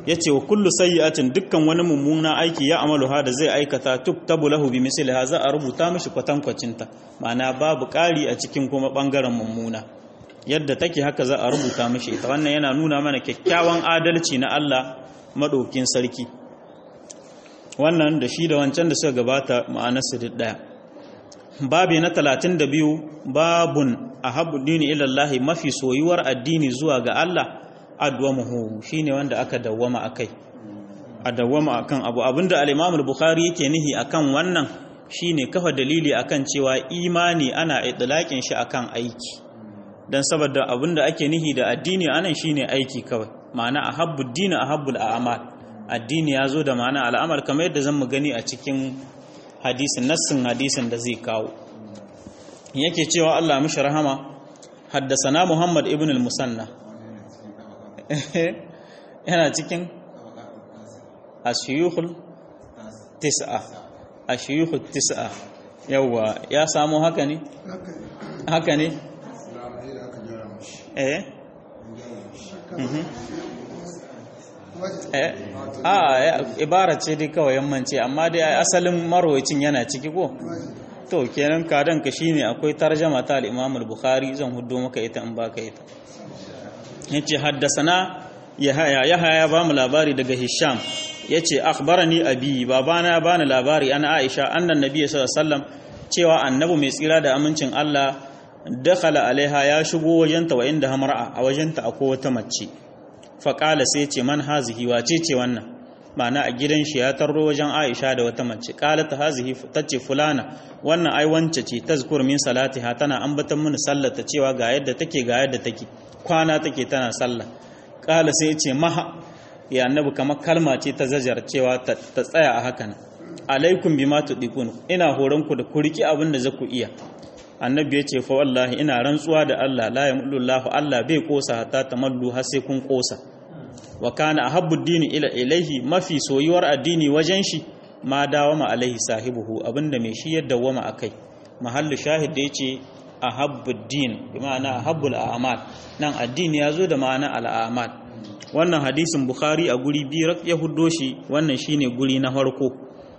yace wa kullu sayyi'atin dukkan wani mummuna aiki ya amalu ha da zai aikata tuktabu lahu bi misliha za a rubuta mishi kwatankwacin ta ma'ana babu ƙari a cikin kuma bangaren mummuna yadda take haka za a rubuta mishi ita wannan yana nuna mana kyakkyawan adalci na Allah madaukin sarki wannan da shi da wancan da suka gabata ma'anar su daya babi na 32 babun ahabbu dini ila Allah mafi soyuwar addini zuwa ga Allah adwamuhu shine wanda aka dawwama akai a dawwama akan abu abinda al-Imam al-Bukhari yake nihi akan wannan shine kafa dalili akan cewa imani ana idlaqin shi akan aiki dan saboda abinda ake nihi da addini anan shine aiki kawai ma'ana ahabbu dini ahabbul a'mal addini yazo da ma'ana al'amal kamar yadda zan mu gani a cikin hadisin nassin hadisin da zai kawo yake cewa Allah mishi rahama haddasana Muhammad ibn al-Musanna yana cikin ashiyuhul tis'a ashiyuhul tis'a yawa ya samu haka ne haka ne eh eh a ibara ce dai kawai yammanci amma dai asalin marwacin yana ciki ko to kenan kadan ka shine akwai tarjama ta al-Imam al-Bukhari zan huddo maka ita in baka ita yace haddasana yahaya yahaya ba mu labari daga Hisham yace akhbarani abi babana bani labari ana Aisha annan nabiy sallallahu alaihi wasallam cewa annabi mai tsira da amincin Allah dakhala alaiha ya shigo wajenta wa inda hamra'a a wajenta akwai wata mace faqala sai ce man hazihi wace ce wannan ma'ana a gidan shi ya tarro wajen Aisha da wata mace qalat hazihi tace fulana wannan ai wance ce tazkur min salatiha tana ambatan mini sallata cewa ga yadda take ga yadda take kwana take tana sallah qala sai ce maha ya annabi kamar kalma ce ta zajar cewa ta tsaya a hakan alaikum bima tudikun ina horon ku da ku riki abin da zaku iya annabi ya ce fa wallahi ina rantsuwa da Allah la yamullahu Allah bai kosa hatta tamallu har sai kun kosa wa kana ahabbu dini ila ilaihi mafi soyuwar addini wajen shi ma dawama alaihi sahibuhu abinda mai shi ya dawama akai mahallu shahid da yace ahabbu din bi ma'ana ahabbul a'mal nan addini yazo da ma'ana al'amal wannan hadisin bukhari a guri biyu ya huddo shi wannan shine guri na farko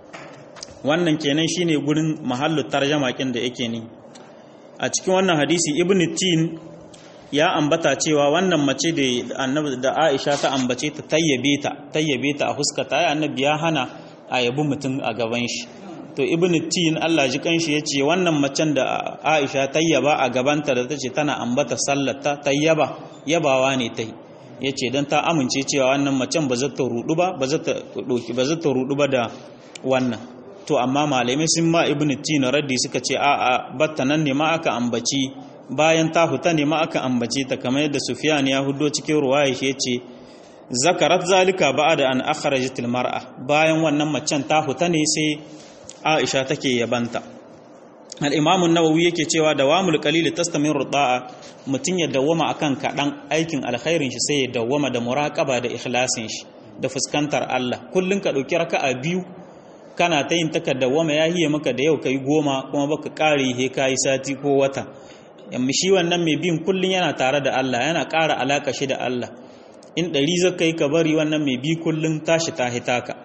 wannan kenan shine gurin mahallu tarjama kin da yake ni a cikin wannan hadisi ibn tin ya ambata cewa wannan mace da annabi da Aisha ta ambace ta tayyabe ta tayyabe ta a huskata ya annabi ya hana a yabi mutum a gaban shi to ibn tin Allah ji kanshi yace wannan macen da Aisha tayyaba a gabanta da tace tana ambata sallata tayyaba yabawa ne tai yace dan ta amince cewa wannan macen ba za ta rudu ba ba za ta doki ba za ta rudu ba da wannan to amma malamai sun ma ibn tin raddi suka ce a a batta nan ne ma aka ambaci bayan ta huta ne ma aka ambace ta kamar yadda Sufyan ya hudo cikin ruwaya shi yace zakarat zalika ba'da an akhrajat mar'a bayan wannan macen ta huta ne sai Aisha take yabanta al-Imam an-Nawawi yake cewa dawamul qalil tastamiru da'a mutun ya dawwama akan kadan aikin alkhairin shi sai ya dawwama da muraqaba da ikhlasin shi da fuskantar Allah kullun ka dauki raka'a biyu kana ta yin taka dawwama ya hiye maka da yau kai goma kuma baka kare he kai sati ko wata yamma shi wannan mai bin kullun yana tare da Allah yana ƙara alaka shi da Allah in ɗari zaka yi ka bari wannan mai bi kullun tashi ta hitaka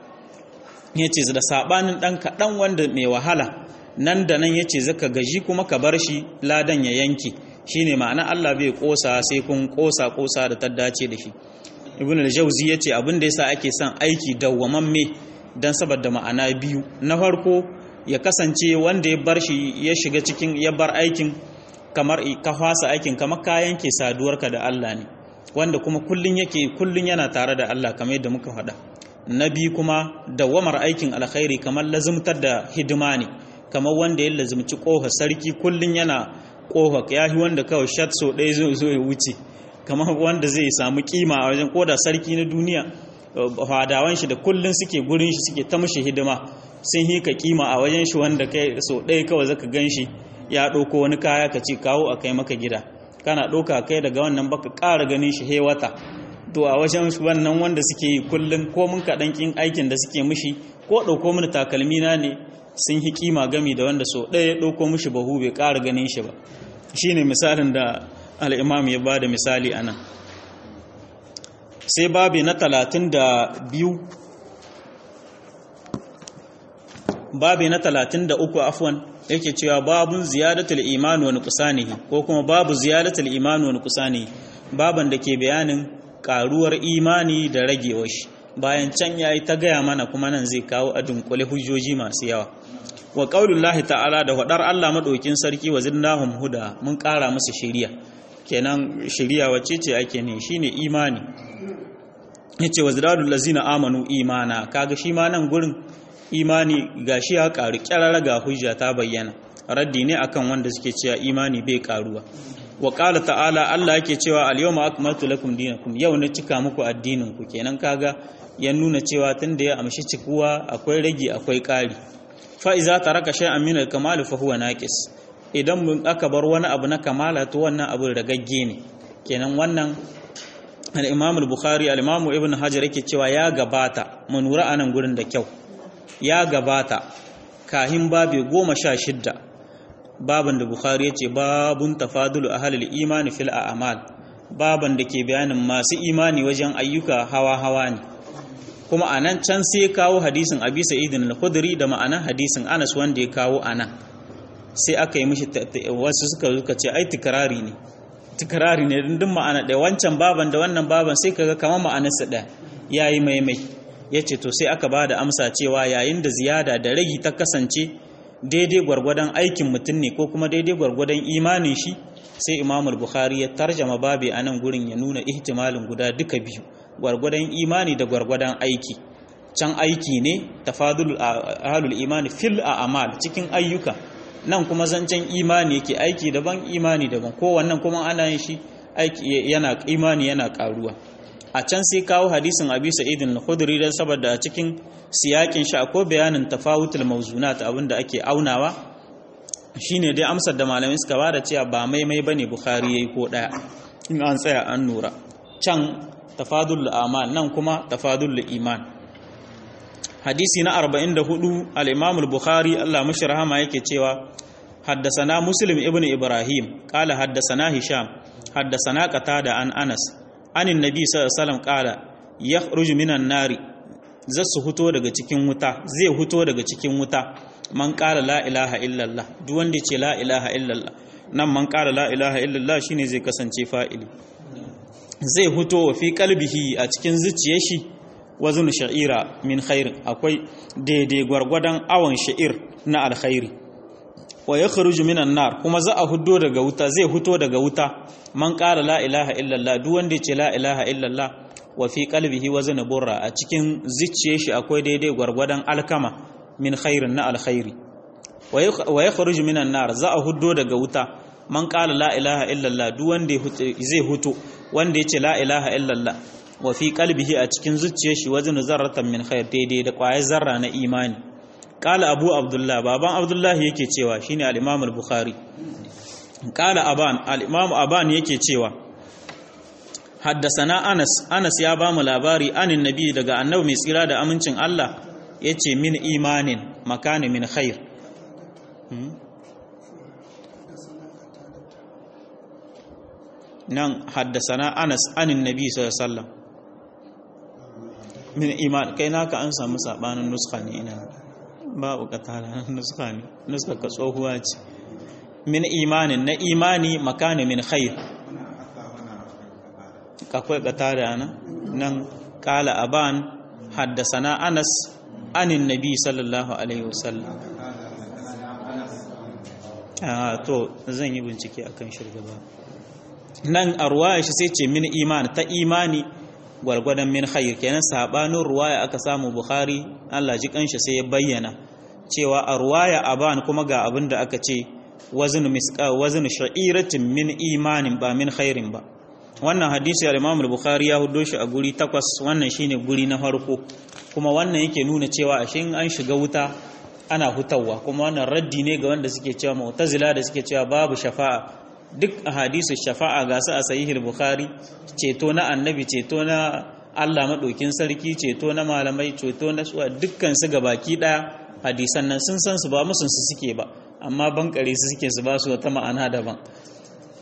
ya ce da saɓanin ɗan kaɗan wanda mai wahala nan da nan ya ce zaka gaji kuma ka bar shi ladan ya yanki shi ne ma'ana Allah bai ƙosa sai kun ƙosa ƙosa da ta dace da shi ibn al-jauzi ya ce abin da yasa ake son aiki dawwamamme dan saboda ma'ana biyu na farko ya kasance wanda ya bar shi ya shiga cikin ya bar aikin kamar ka fasa aikin kamar ka yanke saduwarka da Allah ne wanda kuma kullun yake kullun yana tare da Allah kamar yadda muka faɗa na biyu kuma dawamar aikin alkhairi kamar lazumtar da hidima ne kamar wanda ya lazumci ƙofa sarki kullun yana ƙofa ya yi wanda kawai shat so ɗaya zo zo ya wuce kamar wanda zai samu kima a wajen koda sarki na duniya fadawan shi da kullun suke gurin shi suke ta mushi hidima sun yi ka kima a wajen shi wanda kai so ɗaya kawai zaka gan shi ya ɗauko wani kaya ka ce kawo a kai maka gida kana ɗauka kai daga wannan baka ƙara ganin shi he wata to a wajen wannan wanda suke yi kullum ko mun kaɗan ƙin aikin da suke mushi ko ɗauko mini takalmi na ne sun yi kima gami da wanda so ɗaya ɗauko mushi bahu bai ƙara ganin shi ba shine misalin da al'imam ya ba da misali a nan sai babi na talatin da biyu babi na talatin da uku afwan yake cewa babun ziyadatul iman wa nuqsanihi ko kuma babu ziyadatul iman wa nuqsanihi baban da ke bayanin karuwar imani da ragewar shi bayan can yayi ta gaya mana kuma nan zai kawo a dunkule hujjoji masu yawa wa qaulullahi ta'ala da hadar Allah madaukin sarki wa zinnahum huda mun kara musu shiriya kenan shiriya wacce ce ake ne shine imani yace wa zidadul lazina amanu imana kaga shi ma nan gurin imani gashi ya karu kyarara ga hujja ta bayyana raddi ne akan wanda suke cewa imani bai karuwa wa qala ta'ala Allah yake cewa al-yawma akmaltu lakum dinakum yau na cika muku addinin ku kenan kaga ya nuna cewa tunda ya amshi cikuwa akwai rage akwai kari fa iza taraka shay'an min al-kamal fa huwa naqis idan mun aka bar wani abu na kamala to wannan abu ragagge ne kenan wannan al-imam al-bukhari al-imam ibn hajar yake cewa ya gabata mu nura anan gurin da kyau ya gabata kahin babi goma sha shidda baban da bukhari ya ce babun tafadulu ahalil imani fil a'mal baban da ke bayanin masu imani wajen ayyuka hawa-hawa ne kuma a nan can sai kawo hadisin abi sa'idin al-khudri da ma'anan hadisin anas wanda ya kawo a nan sai aka yi mishi wasu suka suka ce ai tikrari ne tikrari ne dindin ma'ana ɗaya wancan baban da wannan baban sai kaga kamar ma'anarsa ɗaya yayi maimai ya ce to sai aka ba da amsa cewa yayin da ziyada da ragi ta kasance daidai gwargwadon aikin mutum ne ko kuma daidai gwargwadon imanin shi sai imamul bukhari ya tarjama babi a nan gurin ya nuna ihtimalin guda duka biyu gwargwadon imani da gwargwadon aiki can aiki ne tafadul ahlul imani fil a'mal cikin ayyuka nan kuma zancen imani yake aiki daban imani daban ko wannan kuma ana yin shi aiki yana imani yana karuwa a can sai kawo hadisin abi sa'idin al-khudri dan saboda a cikin siyakin shi akwai bayanin tafawutul mawzunat abinda ake aunawa shine dai amsar da malamai suka bada cewa ba maimai bane bukhari yayi ko daya in an tsaya an nura can tafadul amal nan kuma tafadul iman hadisi na 44 al-imam al-bukhari Allah mashi rahama yake cewa حدثنا مسلم ابن إبراهيم قال حدثنا هشام حدثنا قتادة عن أنس عن النبي صلى الله عليه وسلم قال يخرج من النار zasu huto daga cikin wuta zai huto daga cikin wuta man qala la ilaha illallah duk wanda ce la ilaha illallah nan man qala la ilaha illallah shine zai kasance fa'ili zai huto wa fi qalbihi a cikin zuciyar shi wazun sha'ira min khairin akwai daidai gwargwadon awon sha'ir na alkhairi wa ya kharuju minan nar kuma za a hudo daga wuta zai huto daga wuta man qala la ilaha illallah duk wanda ya ce la ilaha illallah wa fi qalbihi wazn burra a cikin zuciyar shi akwai daidai gwargwadon alkama min khairin na alkhairi wa ya kharuju minan nar za a hudo daga wuta man qala la ilaha illallah duk wanda zai huto wanda ya ce la ilaha illallah wa fi qalbihi a cikin zuciyar shi wazn zarratan min khair daidai da kwayar zarra na imani Kala Abu Abdullah baban Abdullahi yake cewa shine al-Imam al-Bukhari Kala Aban al-Imam Aban yake cewa Haddasana Anas Anas ya bamu labari anin nabi daga annabi mai tsira da amincin Allah yace min imanin makani min khair nan haddasana Anas anin nabi sallallahu alaihi wasallam min iman kai naka an samu sabanin nuskha ne ina babu katara nuska ne nuska ka tsohuwa ce min imanin na imani makani min khair akwai katara na nan kala aban haddasana anas anin nabi sallallahu alaihi wasallam a to zan yi bincike akan shirgaba nan a ruwaya shi sai ce min iman ta imani gwargwadon min khair kenan sabanin ruwaya aka samu bukhari Allah ji kanshi sai ya bayyana cewa a ruwaya aban kuma ga abin da aka ce wazn misqa wazn sha'iratin min imanin ba min khairin ba wannan hadisi al-Imam al-Bukhari ya hudo shi a guri takwas wannan shine guri na farko kuma wannan yake nuna cewa ashe an shiga wuta ana hutawa kuma wannan raddi ne ga wanda suke cewa mu'tazila da suke cewa babu shafa'a duk ahadisu shafa'a ga su a sahihul bukhari ceto na annabi ceto na Allah madaukin sarki ceto na malamai ceto na suwa dukkan su baki daya hadisan nan sun san su ba musun su suke ba amma bankare su suke su ba su wata ma'ana daban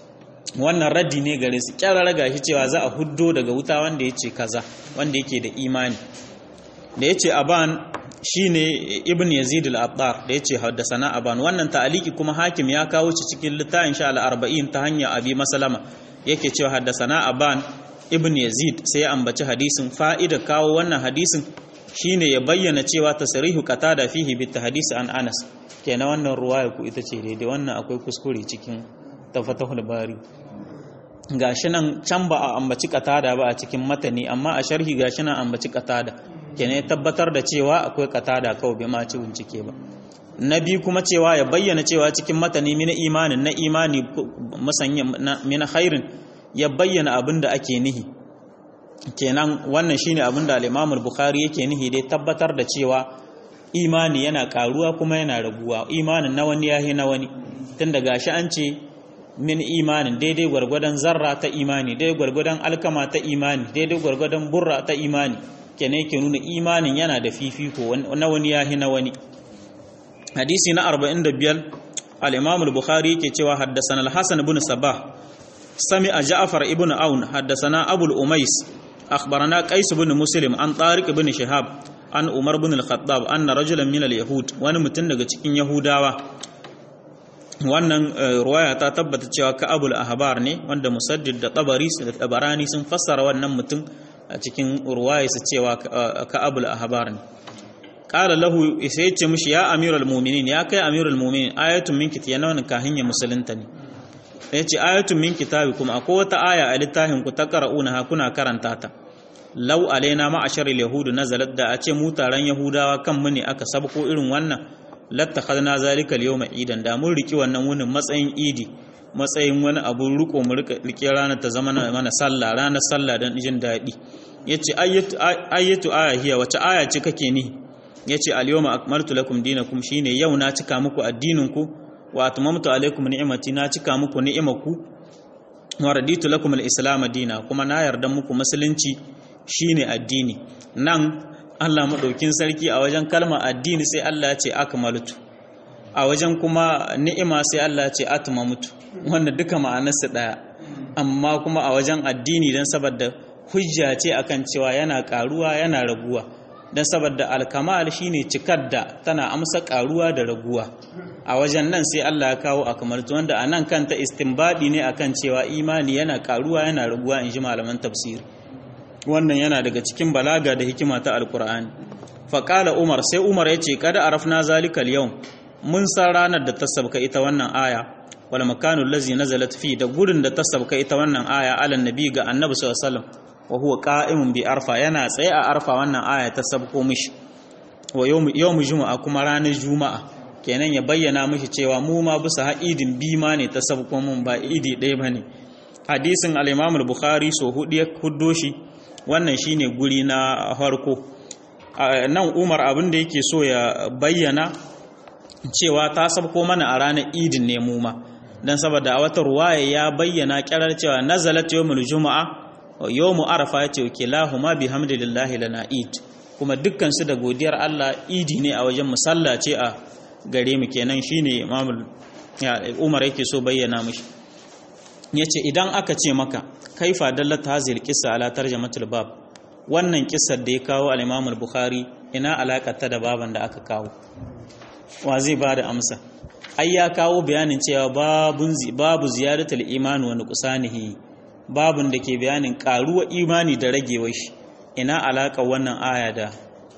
wannan raddi ne gare su kyarara gashi cewa za a huddo daga wuta wanda ya ce kaza wanda yake da imani da ya ce aban shine ibn yazid al-abbar da ya ce haddasana aban wannan ta'aliki kuma hakim ya kawo shi cikin littafin sha al-arba'in ta hanyar abi masalama yake cewa haddasana aban ibn yazid sai ya ambaci hadisin fa'ida kawo wannan hadisin shine ya bayyana cewa tasrihu qatada fihi bi hadisi an anas kenan wannan ruwaya ku ita ce daidai wannan akwai kuskure cikin tafatahul bari gashi nan can ba a ambaci qatada ba a cikin matani amma a sharhi gashi nan ambaci qatada kenan ya tabbatar da cewa akwai qatada kawai bai ma ci bincike ba na biyu kuma cewa ya bayyana cewa cikin matani mina imanin na imani musanya mina khairin ya bayyana abin da ake nihi kenan wannan shine abin da al-Imam al-Bukhari yake nihi dai tabbatar da cewa imani yana karuwa kuma yana raguwa imanin na wani yahi na wani tun da gashi an ce min imanin daidai gwargwadon zarra ta imani daidai gwargwadon alkama ta imani daidai gwargwadon burra ta imani kenan yake nuna imanin yana da fifiko na wani yahi na wani hadisi na 45 al-Imam al-Bukhari yake cewa haddathana al-Hasan ibn Sabah سمع جعفر ابن عون حدثنا أبو الأميس أخبرنا قيس بن مسلم عن طارق بن شهاب عن عمر بن الخطاب أن رجلا من اليهود وانا متن daga cikin Yahudawa wannan ruwaya ta tabbata cewa Ka'abul Ahbar ne wanda Musaddid da Tabari da Tabarani sun fassara wannan mutum a cikin ruwaya su cewa Ka'abul Ahbar ne qala lahu sai ya ce mishi ya amirul mu'minin ya kai amirul mu'minin ayatun min kitiyana wannan kahin ya musulunta ne ya ce ayatun min kitabi kuma akwai wata aya a littafin ku ta qara'una ha kuna karanta ta law alaina ma'ashar yahudu nazalat da a ce mu taron yahudawa kan mu ne aka sabko irin wannan lattakhadna zalika al-yawma idan da mun riki wannan wunin matsayin idi matsayin wani abu riko mu rike ranar ta zama mana sallah ranar sallah dan jin daɗi yace ayatu ayatu aya hiya wace aya ce kake ni yace al-yawma akmaltu lakum dinakum shine yau na cika muku addinin ku wa atmamtu alaikum ni'mati na cika muku ni'imaku wa raditu lakum al-islam dina kuma na yarda muku musulunci shine addini nan Allah madaukin sarki a wajen kalmar addini sai Allah ya ce akmaltu a wajen kuma ni'ima sai Allah ya ce atmamtu wanda duka ma'anarsa daya amma kuma a wajen addini dan saboda hujja ce akan cewa yana karuwa yana raguwa dan saboda alkamal shine cikar da tana amsa karuwa da raguwa a wajen nan sai Allah ya kawo akamaltu wanda a nan kanta istinbadi ne akan cewa imani yana karuwa yana raguwa in ji malaman tafsiri wannan yana daga cikin balaga da hikima ta alkur'ani faƙala umar sai umar ya ce kada arafna zalika yau mun san ranar da ta sabka ita wannan aya wal makanu allazi nazalat fi da gurin da ta sabka ita wannan aya alan nabi ga annabi sallallahu alaihi wasallam wa huwa qa'imun bi arfa yana tsaye a arfa wannan aya ta sabko mishi wa yawmu juma'a kuma ranar juma'a kenan ya bayyana mishi cewa mu ma bisa haidin bima ne ta sabko mun ba idi ɗaya bane hadisin al-Imam al-Bukhari so hudu ya huddo shi wannan shine guri na farko nan Umar abin da yake so ya bayyana cewa ta sabko mana a ranar idin ne mu ma dan saboda a wata ruwaya ya bayyana kirar cewa nazalat yawmul juma'a yawmu arafa yace kilahuma bihamdillahi lana id kuma dukkan su da godiyar Allah idi ne a wajen musalla ce a gare mu kenan shine imamul Umar yake so bayyana mishi yace idan aka ce maka kaifa dallat hazil qissa ala tarjamatul bab wannan kissar da ya kawo al-Imam al-Bukhari ina alakata da baban da aka kawo wa zai bada amsa ai ya kawo bayanin cewa babun babu ziyaratul iman wa nuqsanihi babun da ke bayanin karuwa imani da ragewar shi ina alaka wannan aya da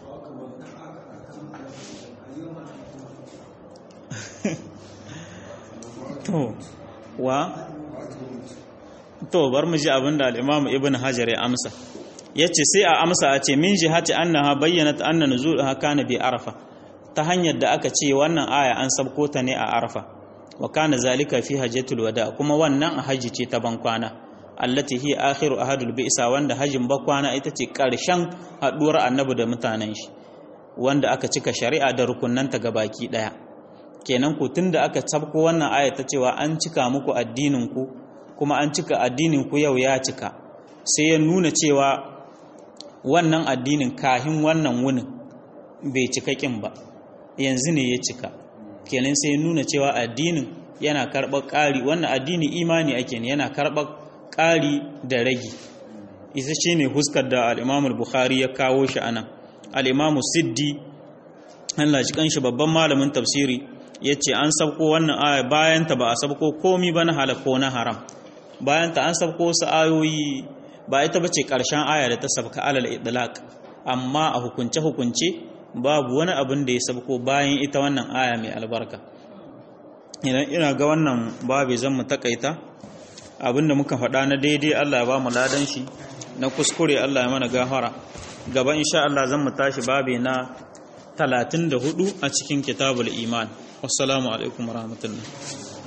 to wa to bar mu ji abinda al-Imam Ibn Hajar ya amsa yace sai a amsa a ce min jihati annaha bayyanat anna nuzulaha kana bi arafa ta hanyar da aka ce wannan aya an sabko ta ne a arafa wa kana zalika fi hajjatul wada kuma wannan a haji ce ta bankwana allati hi akhiru ahadul bi'sa wanda hajin bakwana ita ce karshen haduwar annabi da mutanen shi wanda aka cika shari'a da rukunnanta gabaki daya kenan ku tunda aka sabko wannan aya ta cewa an cika muku addinin ku kuma an cika addinin ku yau ya cika sai ya nuna cewa wannan addinin kahin wannan wunin bai cika kin ba yanzu ne ya cika kenan sai ya nuna cewa addinin yana karɓar ƙari wannan addini imani ake ne yana karɓar ƙari da ragi isa ce ne huskar da al'imamul bukhari ya kawo shi anan al'imamu siddi Allah shi kanshi babban malamin tafsiri ya ce an sabko wannan aya bayanta ba a sabko komi ba na halako na haram bayanta an sabko wasu ayoyi ba ita ba ce ƙarshen aya da ta sabka alal idlaq amma a hukunce-hukunce babu wani abin da ya sabko bayan ita wannan aya mai albarka idan ina ga wannan babu zan mu takaita abinda muka faɗa na daidai Allah ya ba mu ladan shi na kuskure Allah ya mana gafara gaba insha Allah zan mu tashi babi na 34 a cikin kitabul iman wassalamu alaikum warahmatullahi